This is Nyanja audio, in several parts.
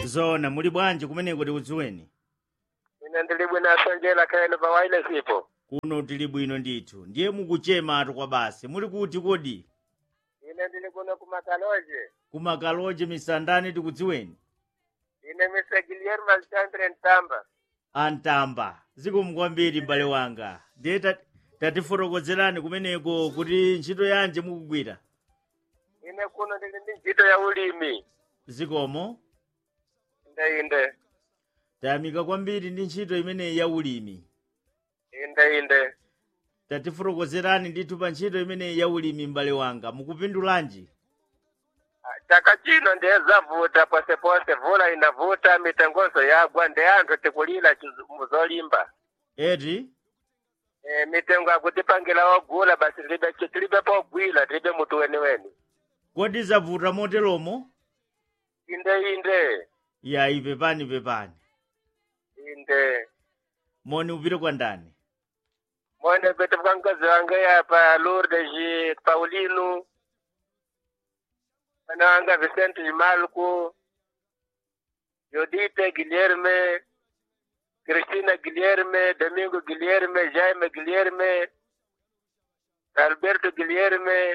zona muli bwanji kumeneko tikudziweni ine ndili bwino asonjera kaeno pa wireless ipo kuno tili bwino ndithu ndiye mukuchematu kwa basi muli kuti kodi ine ndili kuno kumakaloje kumakaloje misandani tikudziweni ine mise guillermo alexandre ntamba antamba zikomo kwambiri m'bale wanga ndiye ta- tatifotokozerani kumeneko kuti ntchito yanji mukugwira ine kuno ndili ndi ntchito ya ulimi zikomo inde inde tayamika kwambiri ndi ntchito imeneyi ya ulimi inde inde tatifotokozerani ndithu pa ntchito imeneyi ya ulimi m'bale wanga mukupindulanji Ah, chaka chino ndiye zavuta posepose vula inavuta mitengozo yagwa ndi anthu tikulira chizu- muzolimba eti e, mitengo akutipangira ogula basi tilibe tilibe pogwira tilibe mutu weniweni kodi zavuta moteromo inde inde yayi pepani pepani inde moni upite kwa ndani mwene pete mkangazi wange yapa Lourdes ji Paulino ana wanga Vicente Malco Jodite Guilherme Cristina Guilherme Domingo Guilherme Jaime Guilherme Alberto Guilherme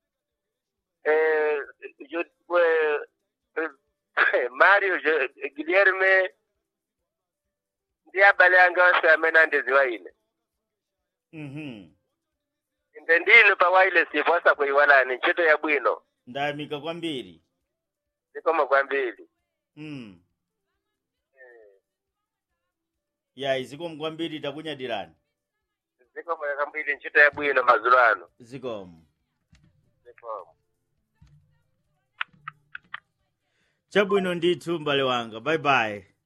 eh, Jo- eh, eh, Mario Jo- Guilherme ndi abale anga onse amene andiziwa ine mhm inde ndinu pa wireless iposa kuiwalani ntchito ya bwino ndayamika kwambiri zikomo kwambiri mm. yayi zikomo kwambiri takunyadirani zikomo kwambiri ntchito ya bwino madzulo ano zikomo zikomo chabwino ndithu m'bale wanga bye bye